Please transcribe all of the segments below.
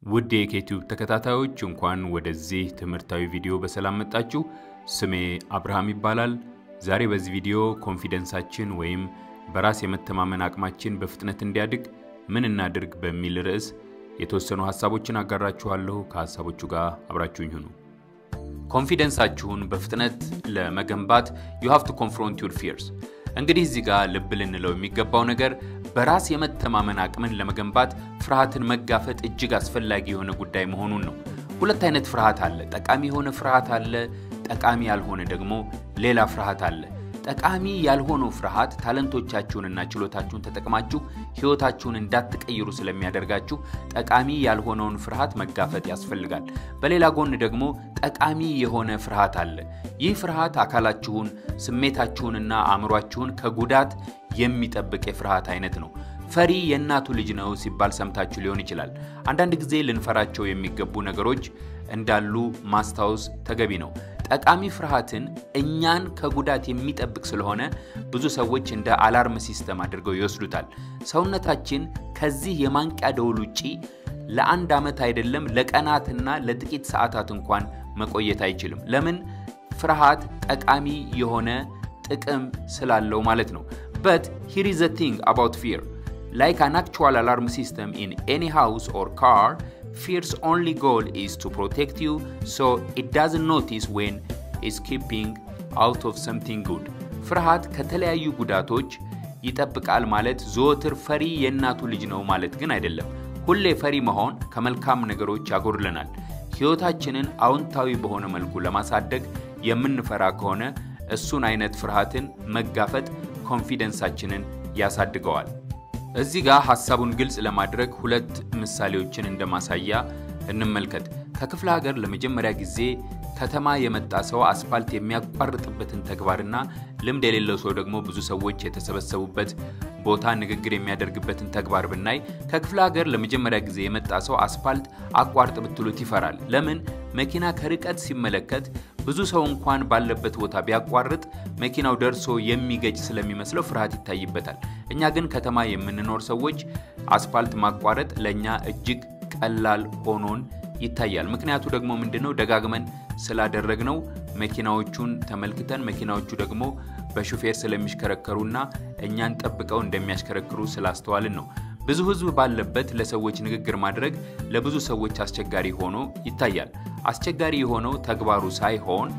ውድ የኬቲዩብ ተከታታዮች እንኳን ወደዚህ ትምህርታዊ ቪዲዮ በሰላም መጣችሁ። ስሜ አብርሃም ይባላል። ዛሬ በዚህ ቪዲዮ ኮንፊደንሳችን ወይም በራስ የመተማመን አቅማችን በፍጥነት እንዲያድግ ምን እናድርግ በሚል ርዕስ የተወሰኑ ሀሳቦችን አጋራችኋለሁ። ከሀሳቦቹ ጋር አብራችሁኝ ሁኑ። ኮንፊደንሳችሁን በፍጥነት ለመገንባት ዩ ሃቭ ቱ ኮንፍሮንት ዩር ፊርስ። እንግዲህ እዚህ ጋር ልብ ልንለው የሚገባው ነገር በራስ የመተማመን አቅምን ለመገንባት ፍርሃትን መጋፈጥ እጅግ አስፈላጊ የሆነ ጉዳይ መሆኑን ነው። ሁለት አይነት ፍርሃት አለ። ጠቃሚ የሆነ ፍርሃት አለ። ጠቃሚ ያልሆነ ደግሞ ሌላ ፍርሃት አለ። ጠቃሚ ያልሆነው ፍርሃት ታለንቶቻችሁንና ችሎታችሁን ተጠቅማችሁ ሕይወታችሁን እንዳትቀይሩ ስለሚያደርጋችሁ ጠቃሚ ያልሆነውን ፍርሃት መጋፈጥ ያስፈልጋል። በሌላ ጎን ደግሞ ጠቃሚ የሆነ ፍርሃት አለ። ይህ ፍርሃት አካላችሁን፣ ስሜታችሁንና አእምሯችሁን ከጉዳት የሚጠብቅ የፍርሃት አይነት ነው። ፈሪ የእናቱ ልጅ ነው ሲባል ሰምታችሁ ሊሆን ይችላል። አንዳንድ ጊዜ ልንፈራቸው የሚገቡ ነገሮች እንዳሉ ማስታወስ ተገቢ ነው። ጠቃሚ ፍርሃትን እኛን ከጉዳት የሚጠብቅ ስለሆነ ብዙ ሰዎች እንደ አላርም ሲስተም አድርገው ይወስዱታል። ሰውነታችን ከዚህ የማንቂያ ደውል ውጪ ለአንድ ዓመት አይደለም ለቀናትና ለጥቂት ሰዓታት እንኳን መቆየት አይችልም። ለምን? ፍርሃት ጠቃሚ የሆነ ጥቅም ስላለው ማለት ነው። በት ሂር ኢዝ ዘ ቲንግ አባውት ፊር ላይክ አን አክቹዋል አላርም ሲስተም ኢን ኤኒ ሃውስ ኦር ካር fear's only goal is to protect you so it doesn't notice when it's keeping out of something good ፍርሃት ከተለያዩ ጉዳቶች ይጠብቃል ማለት ዘወትር ፈሪ የእናቱ ልጅ ነው ማለት ግን አይደለም። ሁሌ ፈሪ መሆን ከመልካም ነገሮች ያጎድለናል። ሕይወታችንን አዎንታዊ በሆነ መልኩ ለማሳደግ የምንፈራ ከሆነ እሱን አይነት ፍርሃትን መጋፈጥ ኮንፊደንሳችንን ያሳድገዋል። እዚህ ጋር ሐሳቡን ግልጽ ለማድረግ ሁለት ምሳሌዎችን እንደማሳያ እንመልከት። ከክፍለ ሀገር ለመጀመሪያ ጊዜ ከተማ የመጣ ሰው አስፋልት የሚያቋርጥበትን ተግባርና ልምድ የሌለው ሰው ደግሞ ብዙ ሰዎች የተሰበሰቡበት ቦታ ንግግር የሚያደርግበትን ተግባር ብናይ ከክፍለ ሀገር ለመጀመሪያ ጊዜ የመጣ ሰው አስፋልት አቋርጥ ብትሉት ይፈራል። ለምን? መኪና ከርቀት ሲመለከት ብዙ ሰው እንኳን ባለበት ቦታ ቢያቋርጥ መኪናው ደርሶ የሚገጭ ስለሚመስለው ፍርሃት ይታይበታል። እኛ ግን ከተማ የምንኖር ሰዎች አስፋልት ማቋረጥ ለእኛ እጅግ ቀላል ሆኖን ይታያል። ምክንያቱ ደግሞ ምንድነው? ደጋግመን ስላደረግነው መኪናዎቹን ተመልክተን መኪናዎቹ ደግሞ በሹፌር ስለሚሽከረከሩና እኛን ጠብቀው እንደሚያሽከረክሩ ስላስተዋልን ነው። ብዙ ሕዝብ ባለበት ለሰዎች ንግግር ማድረግ ለብዙ ሰዎች አስቸጋሪ ሆኖ ይታያል። አስቸጋሪ የሆነው ተግባሩ ሳይሆን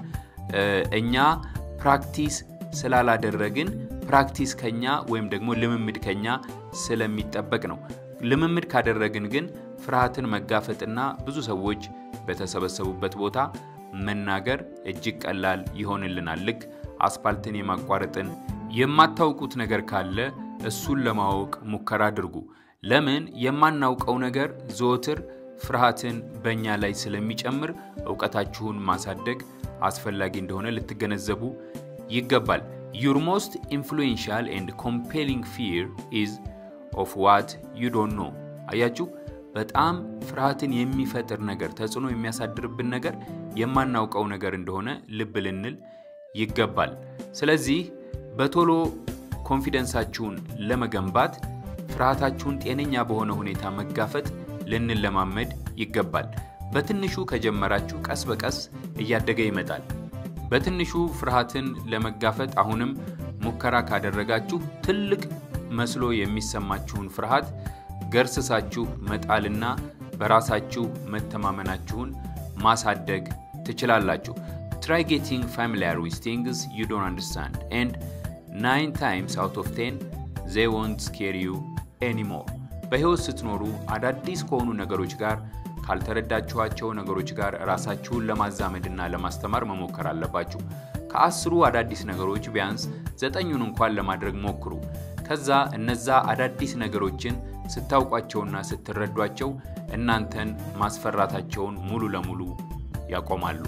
እኛ ፕራክቲስ ስላላደረግን ፕራክቲስ ከኛ ወይም ደግሞ ልምምድ ከኛ ስለሚጠበቅ ነው። ልምምድ ካደረግን ግን ፍርሃትን መጋፈጥና ብዙ ሰዎች በተሰበሰቡበት ቦታ መናገር እጅግ ቀላል ይሆንልናል። ልክ አስፓልትን የማቋረጥን የማታውቁት ነገር ካለ እሱን ለማወቅ ሙከራ አድርጉ። ለምን? የማናውቀው ነገር ዘወትር ፍርሃትን በእኛ ላይ ስለሚጨምር እውቀታችሁን ማሳደግ አስፈላጊ እንደሆነ ልትገነዘቡ ይገባል። ዩር ሞስት ኢንፍሉዌንሻል ኤንድ ኮምፔሊንግ ፊር ኢዝ ኦፍ ዋት ዩ ዶንት ኖ። አያችሁ፣ በጣም ፍርሃትን የሚፈጥር ነገር፣ ተጽዕኖ የሚያሳድርብን ነገር የማናውቀው ነገር እንደሆነ ልብ ልንል ይገባል። ስለዚህ በቶሎ ኮንፊደንሳችሁን ለመገንባት ፍርሃታችሁን ጤነኛ በሆነ ሁኔታ መጋፈጥ ልንለማመድ ይገባል። በትንሹ ከጀመራችሁ ቀስ በቀስ እያደገ ይመጣል። በትንሹ ፍርሃትን ለመጋፈጥ አሁንም ሙከራ ካደረጋችሁ ትልቅ መስሎ የሚሰማችሁን ፍርሃት ገርስሳችሁ መጣልና በራሳችሁ መተማመናችሁን ማሳደግ ትችላላችሁ። ትራይ ጌቲንግ ፋሚሊያር ዊዝ ቲንግስ ዩ ዶንት አንደርስታንድ ኤንድ ናይን ታይምስ አውት ኦፍ ቴን ዜይ ወንት ስኬር ዩ ኤኒሞር። በሕይወት ስትኖሩ አዳዲስ ከሆኑ ነገሮች ጋር ካልተረዳችኋቸው ነገሮች ጋር ራሳችሁን ለማዛመድና ለማስተማር መሞከር አለባችሁ። ከአስሩ አዳዲስ ነገሮች ቢያንስ ዘጠኙን እንኳን ለማድረግ ሞክሩ። ከዛ እነዛ አዳዲስ ነገሮችን ስታውቋቸውና ስትረዷቸው እናንተን ማስፈራታቸውን ሙሉ ለሙሉ ያቆማሉ።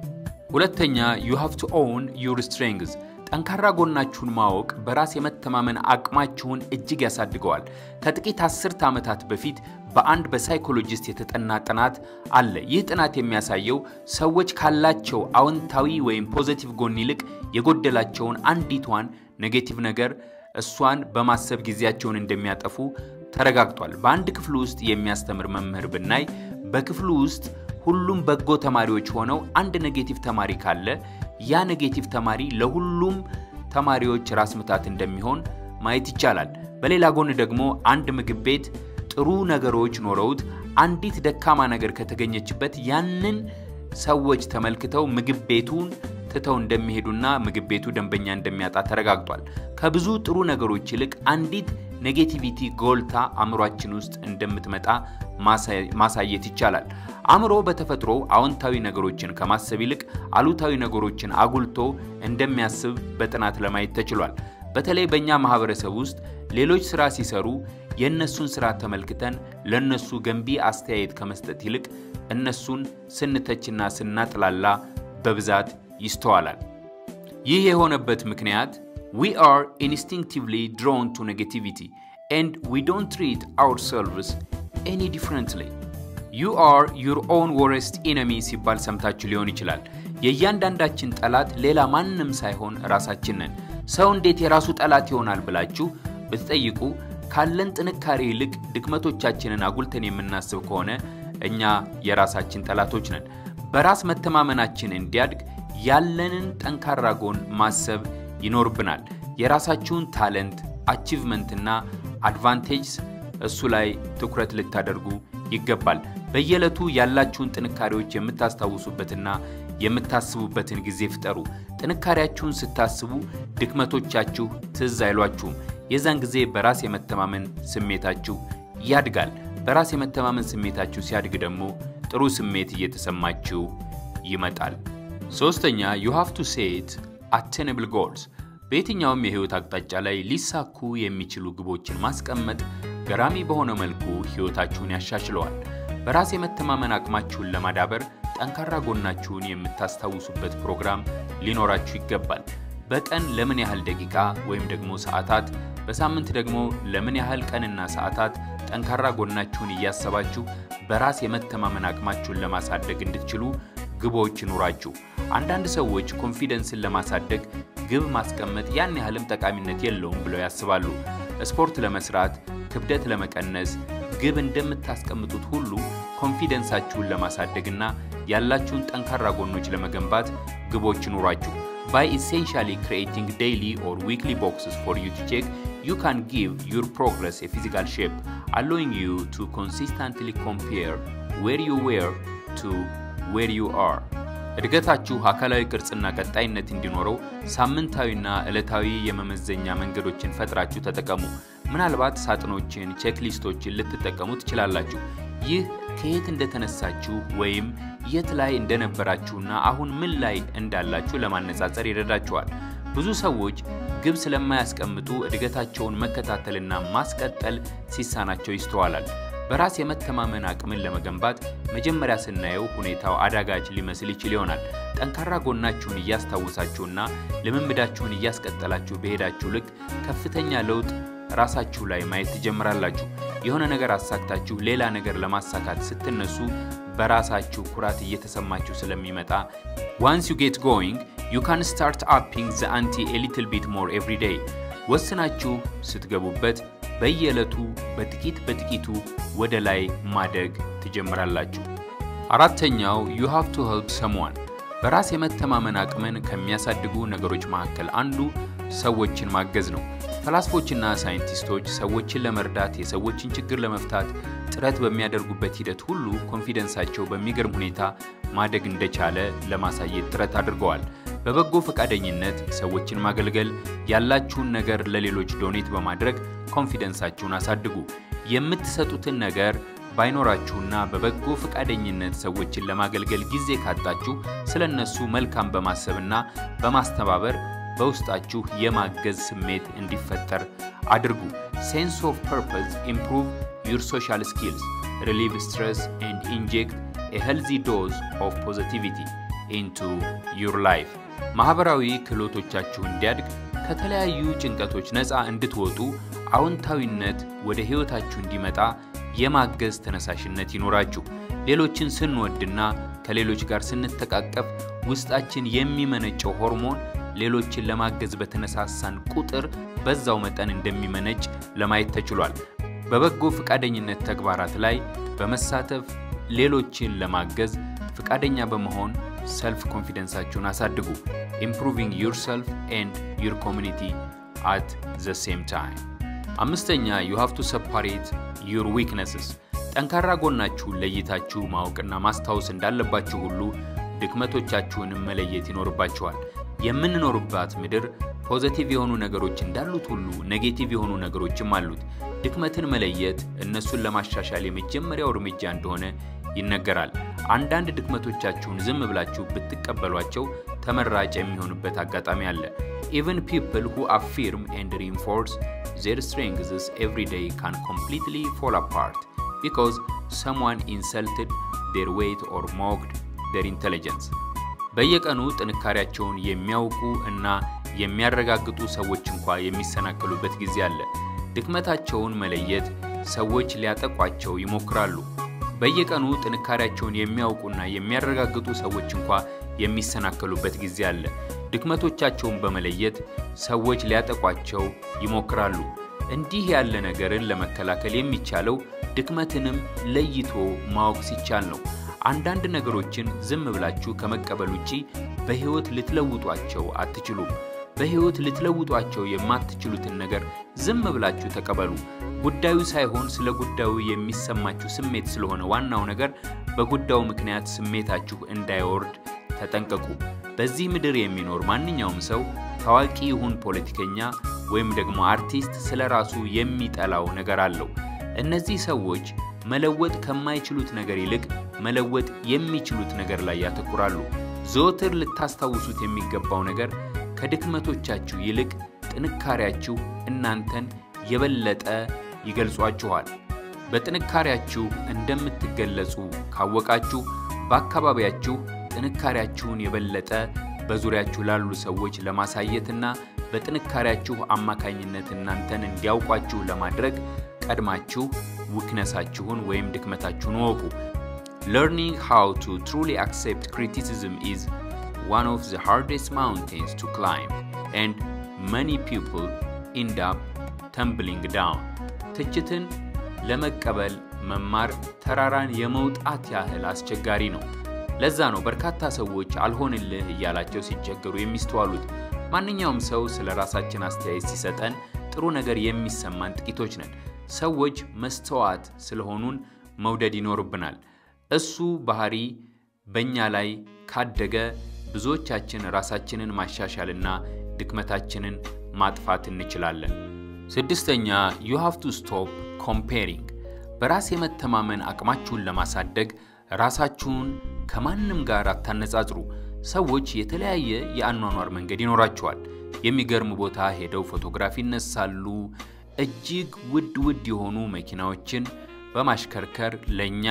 ሁለተኛ ዩ ሃቭ ቱ ኦውን ዩር ስትሬንግዝ ጠንካራ ጎናችሁን ማወቅ በራስ የመተማመን አቅማችሁን እጅግ ያሳድገዋል። ከጥቂት አስርተ ዓመታት በፊት በአንድ በሳይኮሎጂስት የተጠና ጥናት አለ። ይህ ጥናት የሚያሳየው ሰዎች ካላቸው አዎንታዊ ወይም ፖዘቲቭ ጎን ይልቅ የጎደላቸውን አንዲቷን ኔጌቲቭ ነገር እሷን በማሰብ ጊዜያቸውን እንደሚያጠፉ ተረጋግጧል። በአንድ ክፍል ውስጥ የሚያስተምር መምህር ብናይ በክፍሉ ውስጥ ሁሉም በጎ ተማሪዎች ሆነው አንድ ኔጌቲቭ ተማሪ ካለ ያ ኔጌቲቭ ተማሪ ለሁሉም ተማሪዎች ራስ ምታት እንደሚሆን ማየት ይቻላል። በሌላ ጎን ደግሞ አንድ ምግብ ቤት ጥሩ ነገሮች ኖረውት አንዲት ደካማ ነገር ከተገኘችበት ያንን ሰዎች ተመልክተው ምግብ ቤቱን ትተው እንደሚሄዱና ምግብ ቤቱ ደንበኛ እንደሚያጣ ተረጋግጧል። ከብዙ ጥሩ ነገሮች ይልቅ አንዲት ኔጌቲቪቲ ጎልታ አእምሯችን ውስጥ እንደምትመጣ ማሳየት ይቻላል። አእምሮ በተፈጥሮ አዎንታዊ ነገሮችን ከማሰብ ይልቅ አሉታዊ ነገሮችን አጉልቶ እንደሚያስብ በጥናት ለማየት ተችሏል። በተለይ በእኛ ማህበረሰብ ውስጥ ሌሎች ስራ ሲሰሩ የእነሱን ስራ ተመልክተን ለእነሱ ገንቢ አስተያየት ከመስጠት ይልቅ እነሱን ስንተችና ስናጥላላ በብዛት ይስተዋላል። ይህ የሆነበት ምክንያት we are instinctively drawn to negativity and we don't treat ourselves any differently. you are your own worst enemy ሲባል ሰምታችሁ ሊሆን ይችላል። የእያንዳንዳችን ጠላት ሌላ ማንም ሳይሆን ራሳችን ነን። ሰው እንዴት የራሱ ጠላት ይሆናል ብላችሁ ብትጠይቁ ካለን ጥንካሬ ይልቅ ድክመቶቻችንን አጉልተን የምናስብ ከሆነ እኛ የራሳችን ጠላቶች ነን። በራስ መተማመናችን እንዲያድግ ያለንን ጠንካራ ጎን ማሰብ ይኖርብናል። የራሳችሁን ታለንት፣ አቺቭመንትና አድቫንቴጅስ እሱ ላይ ትኩረት ልታደርጉ ይገባል። በየዕለቱ ያላችሁን ጥንካሬዎች የምታስታውሱበትና የምታስቡበትን ጊዜ ፍጠሩ። ጥንካሬያችሁን ስታስቡ ድክመቶቻችሁ ትዝ አይሏችሁም። የዛን ጊዜ በራስ የመተማመን ስሜታችሁ ያድጋል። በራስ የመተማመን ስሜታችሁ ሲያድግ ደግሞ ጥሩ ስሜት እየተሰማችሁ ይመጣል። ሶስተኛ ዩ ሃቭ ቱ ሴት አቴነብል ጎልስ። በየትኛውም የህይወት አቅጣጫ ላይ ሊሳኩ የሚችሉ ግቦችን ማስቀመጥ ገራሚ በሆነ መልኩ ህይወታችሁን ያሻሽለዋል። በራስ የመተማመን አቅማችሁን ለማዳበር ጠንካራ ጎናችሁን የምታስታውሱበት ፕሮግራም ሊኖራችሁ ይገባል። በቀን ለምን ያህል ደቂቃ ወይም ደግሞ ሰዓታት፣ በሳምንት ደግሞ ለምን ያህል ቀንና ሰዓታት ጠንካራ ጎናችሁን እያሰባችሁ በራስ የመተማመን አቅማችሁን ለማሳደግ እንድትችሉ ግቦች ይኑራችሁ። አንዳንድ ሰዎች ኮንፊደንስን ለማሳደግ ግብ ማስቀመጥ ያን ያህልም ጠቃሚነት የለውም ብለው ያስባሉ። ስፖርት ለመስራት፣ ክብደት ለመቀነስ ግብ እንደምታስቀምጡት ሁሉ ኮንፊደንሳችሁን ለማሳደግና ያላችሁን ጠንካራ ጎኖች ለመገንባት ግቦች ይኑራችሁ። by essentially creating daily or weekly boxes for you to check, you can give your progress a physical shape, allowing you to consistently compare where you were to where you are. እድገታችሁ አካላዊ ቅርጽና ቀጣይነት እንዲኖረው ሳምንታዊና ዕለታዊ የመመዘኛ መንገዶችን ፈጥራችሁ ተጠቀሙ። ምናልባት ሳጥኖችን፣ ቼክሊስቶችን ልትጠቀሙ ትችላላችሁ። ይህ ከየት እንደተነሳችሁ ወይም የት ላይ እንደነበራችሁና አሁን ምን ላይ እንዳላችሁ ለማነጻጸር ይረዳችኋል። ብዙ ሰዎች ግብ ስለማያስቀምጡ እድገታቸውን መከታተልና ማስቀጠል ሲሳናቸው ይስተዋላል። በራስ የመተማመን አቅምን ለመገንባት መጀመሪያ ስናየው ሁኔታው አዳጋች ሊመስል ይችል ይሆናል። ጠንካራ ጎናችሁን እያስታወሳችሁና ልምምዳችሁን እያስቀጠላችሁ በሄዳችሁ ልክ ከፍተኛ ለውጥ ራሳችሁ ላይ ማየት ትጀምራላችሁ። የሆነ ነገር አሳክታችሁ ሌላ ነገር ለማሳካት ስትነሱ በራሳችሁ ኩራት እየተሰማችሁ ስለሚመጣ ዋንስ ዩ ጌት ጎይንግ ዩ ካን ስታርት አፒንግ ዘ አንቲ ኤ ሊትል ቢት ሞር ኤቭሪ ዴይ። ወስናችሁ ስትገቡበት በየዕለቱ በጥቂት በጥቂቱ ወደ ላይ ማደግ ትጀምራላችሁ። አራተኛው ዩ ሃቭ ቱ ሄልፕ ሰምዋን። በራስ የመተማመን አቅምን ከሚያሳድጉ ነገሮች መካከል አንዱ ሰዎችን ማገዝ ነው። ፈላስፎችና ሳይንቲስቶች ሰዎችን ለመርዳት የሰዎችን ችግር ለመፍታት ጥረት በሚያደርጉበት ሂደት ሁሉ ኮንፊደንሳቸው በሚገርም ሁኔታ ማደግ እንደቻለ ለማሳየት ጥረት አድርገዋል። በበጎ ፈቃደኝነት ሰዎችን ማገልገል፣ ያላችሁን ነገር ለሌሎች ዶኔት በማድረግ ኮንፊደንሳችሁን አሳድጉ። የምትሰጡትን ነገር ባይኖራችሁና በበጎ ፈቃደኝነት ሰዎችን ለማገልገል ጊዜ ካጣችሁ ስለ እነሱ መልካም በማሰብና በማስተባበር በውስጣችሁ የማገዝ ስሜት እንዲፈጠር አድርጉ። ሴንስ ኦፍ ፐርፐዝ ኢምፕሩቭ ዩር ሶሻል ስኪልስ ሪሊቭ ስትረስ ኤንድ ኢንጀክት ኤ ሄልዚ ዶዝ ኦፍ ፖዚቲቪቲ ኢንቱ ዩር ላይፍ። ማኅበራዊ ክህሎቶቻችሁ እንዲያድግ ከተለያዩ ጭንቀቶች ነፃ እንድትወጡ አዎንታዊነት ወደ ሕይወታችሁ እንዲመጣ የማገዝ ተነሳሽነት ይኖራችሁ። ሌሎችን ስንወድና ከሌሎች ጋር ስንተቃቀፍ ውስጣችን የሚመነጨው ሆርሞን ሌሎችን ለማገዝ በተነሳሳን ቁጥር በዛው መጠን እንደሚመነጭ ለማየት ተችሏል። በበጎ ፈቃደኝነት ተግባራት ላይ በመሳተፍ ሌሎችን ለማገዝ ፈቃደኛ በመሆን ሰልፍ ኮንፊደንሳችሁን አሳድጉ። ኢምፕሩቪንግ ዩርሰልፍ ኤንድ ዩር ኮሚኒቲ አት ዘ ሴም ታይም። አምስተኛ ዩ ሃቭ ቱ ሰፓሬት ዩር ዊክነስስ። ጠንካራ ጎናችሁን ለይታችሁ ማወቅና ማስታወስ እንዳለባችሁ ሁሉ ድክመቶቻችሁንም መለየት ይኖርባችኋል። የምንኖርባት ምድር ፖዘቲቭ የሆኑ ነገሮች እንዳሉት ሁሉ ኔጌቲቭ የሆኑ ነገሮችም አሉት። ድክመትን መለየት እነሱን ለማሻሻል የመጀመሪያው እርምጃ እንደሆነ ይነገራል። አንዳንድ ድክመቶቻችሁን ዝም ብላችሁ ብትቀበሏቸው ተመራጭ የሚሆንበት አጋጣሚ አለ። ኢቨን ፒፕል ሁ አፊርም ኤንድ ሪንፎርስ ዜር ስትሬንግዝስ ኤቭሪ ዴይ ካን ኮምፕሊትሊ ፎል አፓርት ቢኮዝ ሰምዋን ኢንሰልትድ ዴር ዌይት ኦር ሞክድ ዴር ኢንቴሊጀንስ። በየቀኑ ጥንካሬያቸውን የሚያውቁ እና የሚያረጋግጡ ሰዎች እንኳ የሚሰናከሉበት ጊዜ አለ። ድክመታቸውን መለየት ሰዎች ሊያጠቋቸው ይሞክራሉ። በየቀኑ ጥንካሬያቸውን የሚያውቁና የሚያረጋግጡ ሰዎች እንኳ የሚሰናከሉበት ጊዜ አለ። ድክመቶቻቸውን በመለየት ሰዎች ሊያጠቋቸው ይሞክራሉ። እንዲህ ያለ ነገርን ለመከላከል የሚቻለው ድክመትንም ለይቶ ማወቅ ሲቻል ነው። አንዳንድ ነገሮችን ዝም ብላችሁ ከመቀበል ውጪ በሕይወት ልትለውጧቸው አትችሉም። በሕይወት ልትለውጧቸው የማትችሉትን ነገር ዝም ብላችሁ ተቀበሉ። ጉዳዩ ሳይሆን ስለ ጉዳዩ የሚሰማችሁ ስሜት ስለሆነ ዋናው ነገር በጉዳዩ ምክንያት ስሜታችሁ እንዳይወርድ ተጠንቀቁ። በዚህ ምድር የሚኖር ማንኛውም ሰው ታዋቂ ይሁን ፖለቲከኛ ወይም ደግሞ አርቲስት ስለ ራሱ የሚጠላው ነገር አለው። እነዚህ ሰዎች መለወጥ ከማይችሉት ነገር ይልቅ መለወጥ የሚችሉት ነገር ላይ ያተኩራሉ። ዘወትር ልታስታውሱት የሚገባው ነገር ከድክመቶቻችሁ ይልቅ ጥንካሬያችሁ እናንተን የበለጠ ይገልጿችኋል። በጥንካሬያችሁ እንደምትገለጹ ካወቃችሁ በአካባቢያችሁ ጥንካሬያችሁን የበለጠ በዙሪያችሁ ላሉ ሰዎች ለማሳየትና በጥንካሬያችሁ አማካኝነት እናንተን እንዲያውቋችሁ ለማድረግ ቀድማችሁ ዊክነሳችሁን ወይም ድክመታችሁን ወቁ። Learning how to truly accept criticism is one of the hardest mountains to climb, and many people end up tumbling down. ትችትን ለመቀበል መማር ተራራን የመውጣት ያህል አስቸጋሪ ነው። ለዛ ነው በርካታ ሰዎች አልሆንልህ እያላቸው ሲቸገሩ የሚስተዋሉት። ማንኛውም ሰው ስለ ራሳችን አስተያየት ሲሰጠን ጥሩ ነገር የሚሰማን ጥቂቶች ነን። ሰዎች መስተዋት ስለሆኑን መውደድ ይኖርብናል። እሱ ባህሪ በእኛ ላይ ካደገ ብዙዎቻችን ራሳችንን ማሻሻልና ድክመታችንን ማጥፋት እንችላለን። ስድስተኛ ዩ ሃቭ ቱ ስቶፕ ኮምፔሪንግ። በራስ የመተማመን አቅማችሁን ለማሳደግ ራሳችሁን ከማንም ጋር አታነጻጽሩ። ሰዎች የተለያየ የአኗኗር መንገድ ይኖራቸዋል። የሚገርም ቦታ ሄደው ፎቶግራፍ ይነሳሉ። እጅግ ውድ ውድ የሆኑ መኪናዎችን በማሽከርከር ለእኛ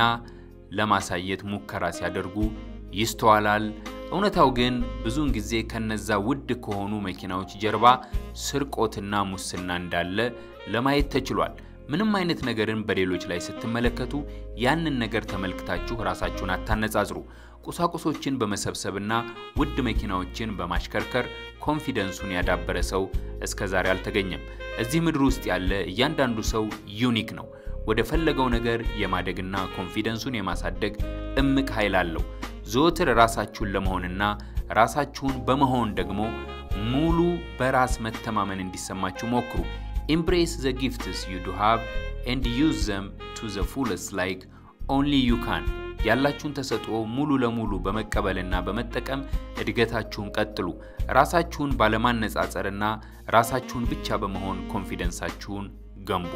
ለማሳየት ሙከራ ሲያደርጉ ይስተዋላል። እውነታው ግን ብዙውን ጊዜ ከነዛ ውድ ከሆኑ መኪናዎች ጀርባ ስርቆትና ሙስና እንዳለ ለማየት ተችሏል። ምንም አይነት ነገርን በሌሎች ላይ ስትመለከቱ ያንን ነገር ተመልክታችሁ ራሳችሁን አታነጻጽሩ። ቁሳቁሶችን በመሰብሰብና ውድ መኪናዎችን በማሽከርከር ኮንፊደንሱን ያዳበረ ሰው እስከ ዛሬ አልተገኘም። እዚህ ምድር ውስጥ ያለ እያንዳንዱ ሰው ዩኒክ ነው። ወደ ፈለገው ነገር የማደግና ኮንፊደንሱን የማሳደግ እምቅ ኃይል አለው። ዘወትር ራሳችሁን ለመሆንና ራሳችሁን በመሆን ደግሞ ሙሉ በራስ መተማመን እንዲሰማችሁ ሞክሩ። ኢምብሬስ ዘ ጊፍትስ ዩ ዱ ሃቭ ኤንድ ዩዝ ዘም ቱ ዘ ፉለስት ላይክ ኦንሊ ዩ ካን። ያላችሁን ተሰጥኦ ሙሉ ለሙሉ በመቀበልና በመጠቀም እድገታችሁን ቀጥሉ። ራሳችሁን ባለማነጻጸርና ራሳችሁን ብቻ በመሆን ኮንፊደንሳችሁን ገንቡ።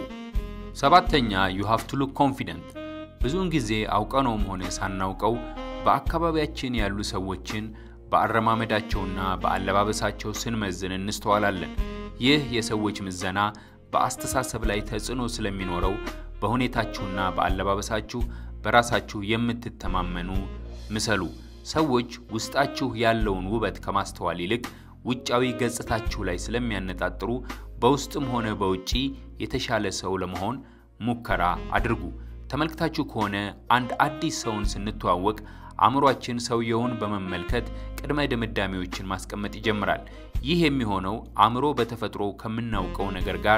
ሰባተኛ ዩ ሃቭ ቱ ሉክ ኮንፊደንት። ብዙውን ጊዜ አውቀነውም ሆነ ሳናውቀው በአካባቢያችን ያሉ ሰዎችን በአረማመዳቸውና በአለባበሳቸው ስንመዝን እንስተዋላለን። ይህ የሰዎች ምዘና በአስተሳሰብ ላይ ተጽዕኖ ስለሚኖረው በሁኔታችሁና በአለባበሳችሁ በራሳችሁ የምትተማመኑ ምሰሉ። ሰዎች ውስጣችሁ ያለውን ውበት ከማስተዋል ይልቅ ውጫዊ ገጽታችሁ ላይ ስለሚያነጣጥሩ በውስጥም ሆነ በውጪ የተሻለ ሰው ለመሆን ሙከራ አድርጉ። ተመልክታችሁ ከሆነ አንድ አዲስ ሰውን ስንተዋወቅ አእምሯችን ሰውየውን በመመልከት ቅድመ ድምዳሜዎችን ማስቀመጥ ይጀምራል። ይህ የሚሆነው አእምሮ በተፈጥሮ ከምናውቀው ነገር ጋር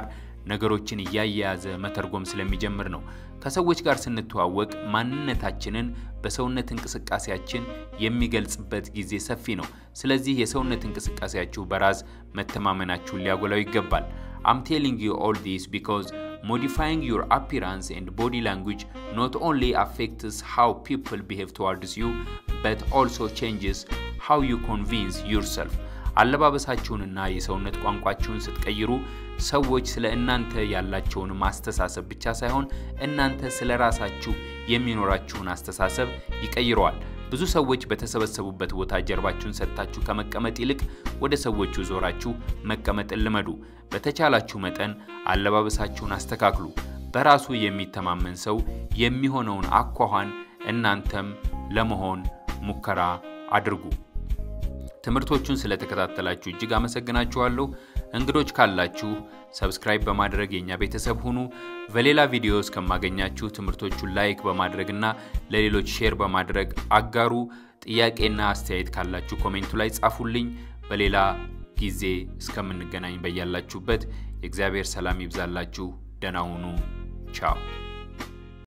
ነገሮችን እያያያዘ መተርጎም ስለሚጀምር ነው። ከሰዎች ጋር ስንተዋወቅ ማንነታችንን በሰውነት እንቅስቃሴያችን የሚገልጽበት ጊዜ ሰፊ ነው። ስለዚህ የሰውነት እንቅስቃሴያችሁ በራስ መተማመናችሁን ሊያጎላው ይገባል። አም ቴሊንግ ዩ ኦል ዲስ ቢኮዝ modifying your appearance and body language not only affects how people behave towards you but also changes how you convince yourself አለባበሳችሁንና የሰውነት ቋንቋችሁን ስትቀይሩ ሰዎች ስለ እናንተ ያላቸውን ማስተሳሰብ ብቻ ሳይሆን እናንተ ስለ ራሳችሁ የሚኖራችሁን አስተሳሰብ ይቀይረዋል። ብዙ ሰዎች በተሰበሰቡበት ቦታ ጀርባችሁን ሰጥታችሁ ከመቀመጥ ይልቅ ወደ ሰዎቹ ዞራችሁ መቀመጥን ልመዱ። በተቻላችሁ መጠን አለባበሳችሁን አስተካክሉ። በራሱ የሚተማመን ሰው የሚሆነውን አኳኋን እናንተም ለመሆን ሙከራ አድርጉ። ትምህርቶቹን ስለተከታተላችሁ እጅግ አመሰግናችኋለሁ። እንግዶች ካላችሁ ሰብስክራይብ በማድረግ የእኛ ቤተሰብ ሁኑ። በሌላ ቪዲዮ እስከማገኛችሁ ትምህርቶቹን ላይክ በማድረግና ለሌሎች ሼር በማድረግ አጋሩ። ጥያቄና አስተያየት ካላችሁ ኮሜንቱ ላይ ጻፉልኝ። በሌላ ጊዜ እስከምንገናኝ በያላችሁበት የእግዚአብሔር ሰላም ይብዛላችሁ። ደህና ሁኑ። ቻው